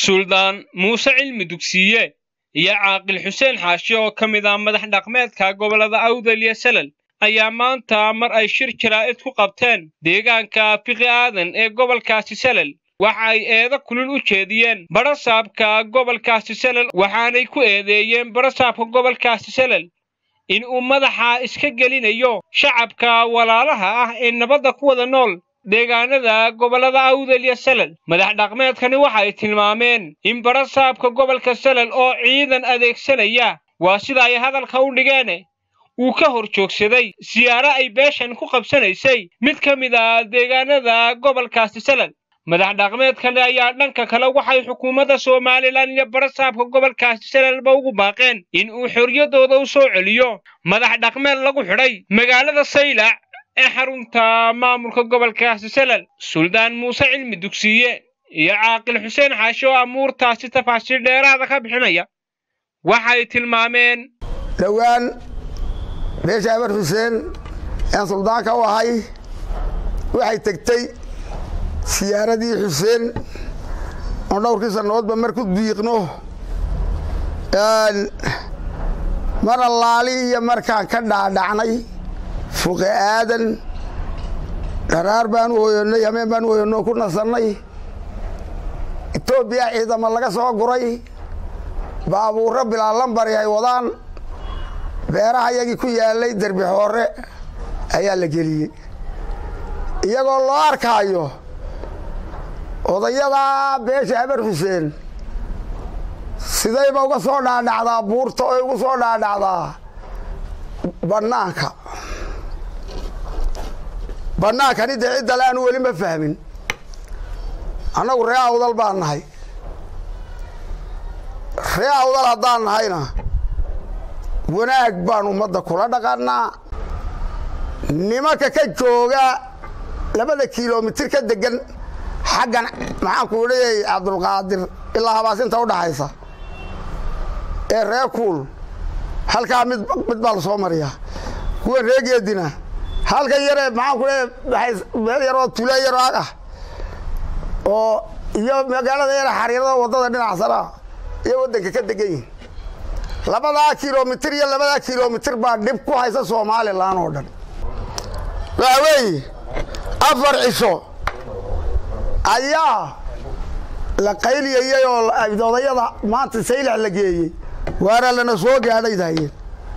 suldaan muuse cilmi dugsiye iyo caaqil xuseen xaashi oo ka mid ah madax dhaqmeedka gobollada awdal iyo salal ayaa maanta mar ay shir jaraa'id ku qabteen deegaanka fiqi aadan ee gobolkaasi salal waxa ay eedo kulul u jeediyeen barasaabka gobolkaasi salal waxaanay ku eedeeyeen barasaabka gobolkaasi salal in uu madaxa iska gelinayo shacabka walaalaha ah ee nabadda ku wada nool deegaanada gobollada awdal iyo salal madax dhaqmeedkani waxay tilmaameen in barasaabka gobolka salal oo ciidan adeegsanaya waa sida ay hadalka u dhigeen uu ka hor joogsaday siyaaro ay beeshan ku qabsanaysay mid ka mid ah deegaanada gobolkaasi salal madax dhaqmeedkani ayaa dhanka kale waxay xukuumadda somalilan iyo barasaabka gobolkaasi salalba ugu baaqeen in uu xorriyaddooda u soo celiyo madax dhaqmeed lagu xidhay magaalada saylac ee xarunta maamulka gobolkaasi salal suldaan muuse cilmi dugsiye iyo caaqil xuseen xaashi oo amuurtaasi tafaasiir dheeraada ka bixinaya waxay tilmaameen dhowaan beesha abar xuseen aan suldaanka u ahay waxay tegtay siyaaradii xuseen oon dhowrkii sannadoodba mar ku diiqno mar allaali iyo markaan ka dhaadhacnay fuqe aadan dharaar baan u hoyonnay hameen baan u hoyonno ku nasannay etoobiya ciidamo laga soo guray baabuurro bilaa lambari ay wadaan beeraha yagii ku yaallay derbi xoore ayaa la geliyey iyagoo loo arkaayo odayadaa beesha habar xuseen sidayba uga soo dhaadhacdaa buurta oy ugu soo dhaadhacdaa bannaanka bannaankani dee ciddale aanu weli ma fahmin annagu ree awdal baan nahay ree awdal haddaan nahayna wanaag baan ummadda kula dhaqannaa nimanka ka jooga labada kilomitir ka degan xaggan maxaan ku idhayay cabdulqaadir ilaa habaasinta u dhaxaysa ee ree kuul halkaa mid mid baa la soo mariyaa kuwan reegeedina halkan yaree maxaan ku leeyahay meel yaroo tule yaroo ag ah oo iyo magaalada yare xariirada waddada dhinacsana iyo waddanka ka degan yihin labadaa kilomitir iyo labadaa kilomitir baa dhib ku haysa somalilan oo dhan waxa weeye afar cisho ayaa la qayliyayey oo odayada maanta saylax la geeyey waana lana soo gaadhay daayeen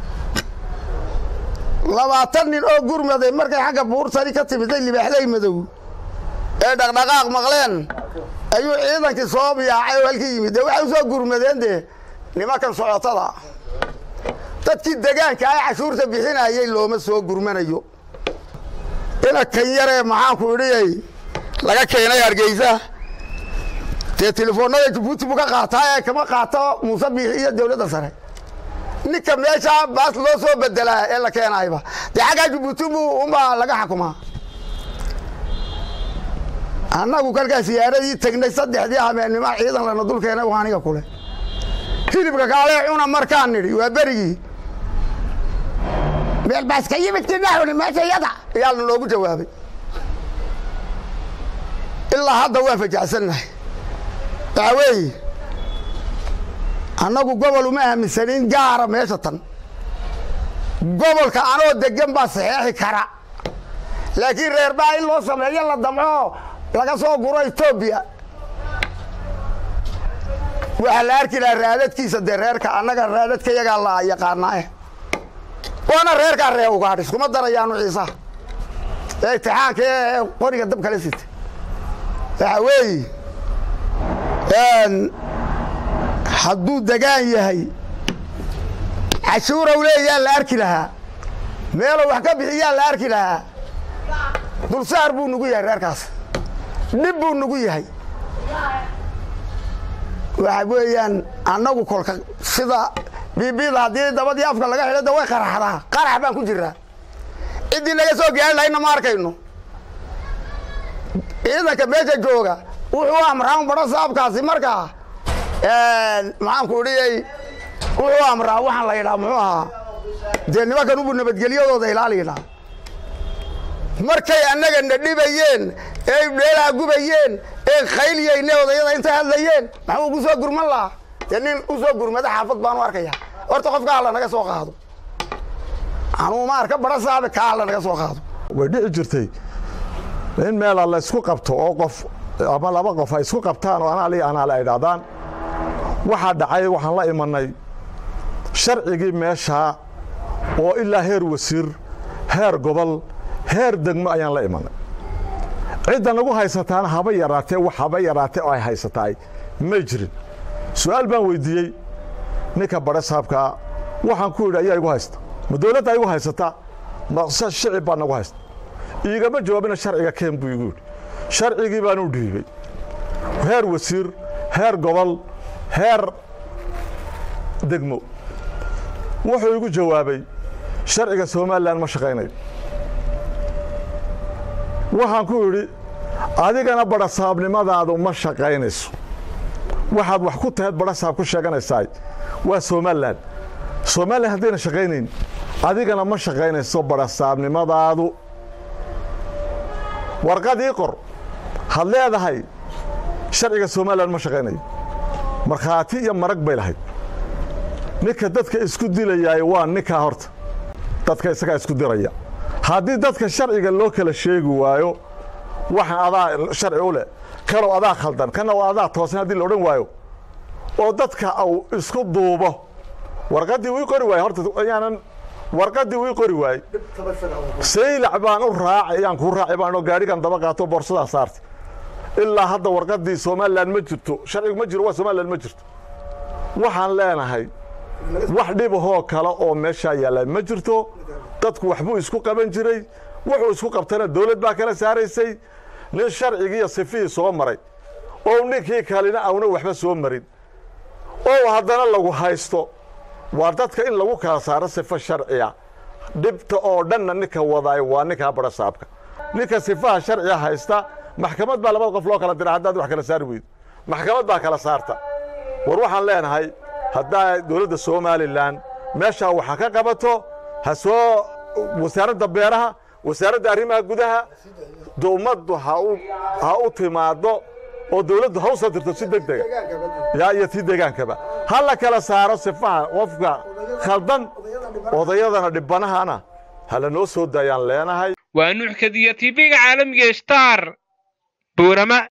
labaatan nin oo gurmaday markay xagga buurtani ka timiday libaaxley madow ee dhaqdhaqaaq maqleen ayuu ciidankii soo biyaacay oo halkii yimid dee waxay u soo gurmadeen dee nimankan socotada dadkii degaanka ah cashuurta bixinayay looma soo gurmanayo ina kan yaree maxaanku idhiyay laga keenay hargeysa dee telefoonada jabuuti buu ka qaataa ee kama qaato muuse biixi iyo dawladda sare ninka meeshaa baas loo soo bedelaa ee la keenayba dee xaggaa jabuuti buu unbaa laga xukumaa annagu kalkaa siyaaradii tegnay saddexdii habeennimo ciidan lana dul keenay waa aniga kule hilibka kaalee cuna markaan nidhi waa berigii meel baaska yimidkiinahuni meesha yada ayaa la noogu jawaabay ilaa hadda waan fajacsannahay waxaa weeye annagu gobol uma aaminsanin gaara meesha tan gobolka anoo degan baa saxeexi kara laakiin reerbaa in loo sameeyo la damco laga soo guro etoobiya waxaa la arki lahaa raadadkiisa dee reerka annaga raadadka yagaa la yaqaanaae waana reerkaa ree ugaadh iskuma darayaanu ciisaha ee itixaanka ee qoriga dab kala sita waxaa weeye hadduu degaan yahay cashuurow leeyaa la arki lahaa meelow wax ka bixiyaa la arki lahaa dulsaar buu nugu yahay reerkaas dhib buu nugu yahay waxa weeyaan annagu kolka sida biibida haddii dabadii afka laga xidho da way qaraxdaa qarax baan ku jiraa ciddii naga soo gaari lahayna ma arkayno ciidanka meesha jooga wuxuu amraa un badho saabkaasi markaa maxaanku idhiyay wuxuu amraa waxaan la yidhaa muxuu ahaa dee nimankan ubu nabadgelyadooda ilaaliyidhaa markay annaga na dhibayeen ee dheelaha gubayeen ee khayliyayne odayada intay hadlayeen maxuu ugu soo gurman lahaa dee nin u soo gurmada xaafad baanu arkaya horta qofka alla naga soo qaado anuu ma arka bara saabe ka alla naga soo qaado way dhici jirtay in meela la isku qabto oo qof ama laba qof ay isku qabtaan oo anaali anaale ay dhahdaan waxaa dhacay waxaan la imanay sharcigii meeshaa oo ilaa heer wasiir heer gobol heer degmo ayaan la imanay cidda nagu haysataana haba yaraatee wax haba yaraatee oo ay haysataay may jirin su'aal baan weyddiiyey ninka badhe saabkaa waxaan ku yidhi ayaa igu haysta ma dawladda igu haysataa mase shicib baa nagu haysta iigama jawaabina sharciga keen buu igu yidhi sharcigii baan u dhiibey heer wasiir heer gobol heer degmo wuxuu igu jawaabay sharciga somalilan ma shaqaynayo waxaan ku yidhi adigana badhasaabnimadaadu ma shaqaynayso waxaad wax ku taheed badhasaab ku sheeganaysaa waa somalilan somalilan haddayna shaqaynayn adigana ma shaqaynayso badhasaabnimadaadu warqadii qor had leedahay sharciga somalilan ma shaqaynayo markhaati iyo marag bay lahayd ninka dadka isku dilayaay waa ninkaa horta dadka isagaa isku diraya haddii dadka sharciga loo kala sheegi waayo waxaan adaa sharci u leh kanow adaa khaldan kana waa adaa toosan haddii la odhan waayo oo dadka au isku duubo warqaddii wii qori waaye horta ayaanan warqaddii wii qori waaye saylac baan u raacay ayaan kuu raacay baan oo gaadhigan daba qaato boorsadaa saartay ilaa hadda warqaddii somalilan ma jirto sharcigu ma jiro waa somalilan ma jirto waxaan leenahay wax dhibahoo kale oo meeshaa yaalla ma jirto dadku waxbuu isku qaban jiray wuxuu isku qabtana dawlad baa kala saaraysay nin sharcigiiyo sifihii soo maray oo ninkii kalena auna waxba soo marin oo haddana lagu haysto waa dadka in lagu kala saaro sifo sharciya dhibta oo dhanna ninka wadaay waa ninkaa badha saabka ninka sifaha sharciga haysta maxkamad baa labada qof loo kala dira haddaad wax kala saari weydo maxkamad baa kala saarta war waxaan leenahay haddaa dawladda somalilan meeshaa waxa ka qabato ha soo wasaaradda beeraha wasaaradda arrimaha gudaha ummaddu ha u timaaddo oo dawladdu ha u soo dirto si deg dega yaa iyo si degaankaba ha la kala saaro sifaha qofka khaldan odayadana dhibbanahana ha la noo soo daayaan leenahay waa nuuxkadiya tv-ga caalamiga star buurama